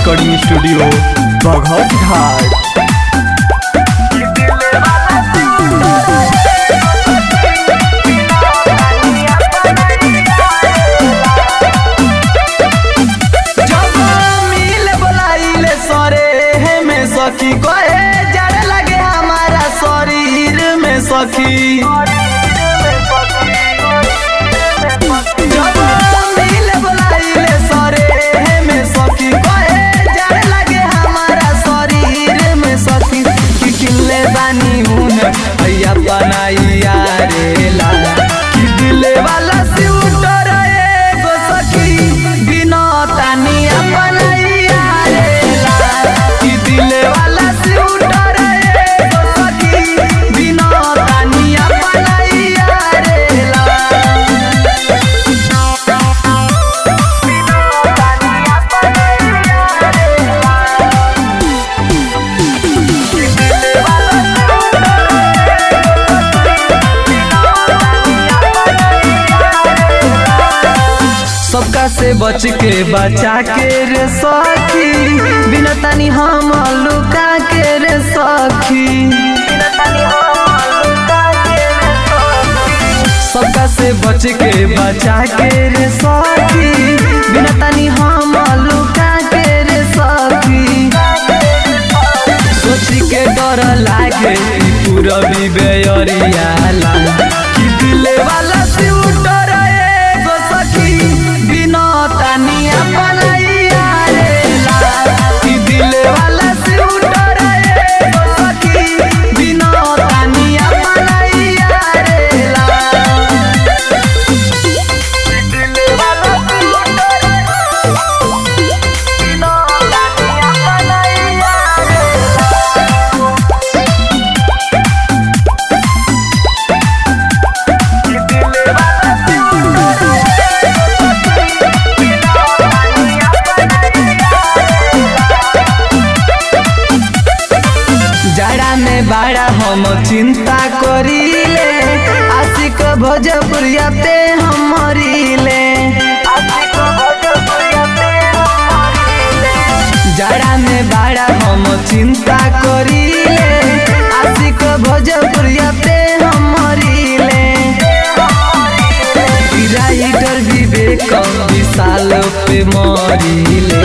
recording studio बघौत घाट जब मिल बोलाइले सरे हे में सखी कहे जड़ लगे हमारा शरीर में सखी जब मिल बोलाइले सरे हे में सखी कहे जड़ लगे हमारा शरीर में सखी कि किले बानी हूं भैया बनाइया रे ला कि दिले वाला सिउटर एगो सखी बिना तानिया बनाइया रे ला कि दिले वाला सिउटर एगो सखी बिना तानिया बनाइया रे ला सबका से बच के बचा के रे सखी बिना तानी हम लुका के रे सखी सबका से बच के बचा के रे सखी बिना तानी हम लुका के रे सखी सोची के डर लागे कि पूरा भी बेयरिया ला कि दिले वाला सिउटर एगो सखी बिना तानिया बनाइया रे ला कि दिले वाला सिउटर एगो सखी बिना तानिया बनाइया रे ला दिले वाला सिउटर बिना तानिया बनाइया रे जड़ा में बड़ा हम चिंता करीले आशिक भोजपुरिया पे हम मरीले जड़ा में बड़ा हम चिंता करीले आशिक भोजपुरिया पे हम मरीले राइटर विवेक विशाल पे मरीले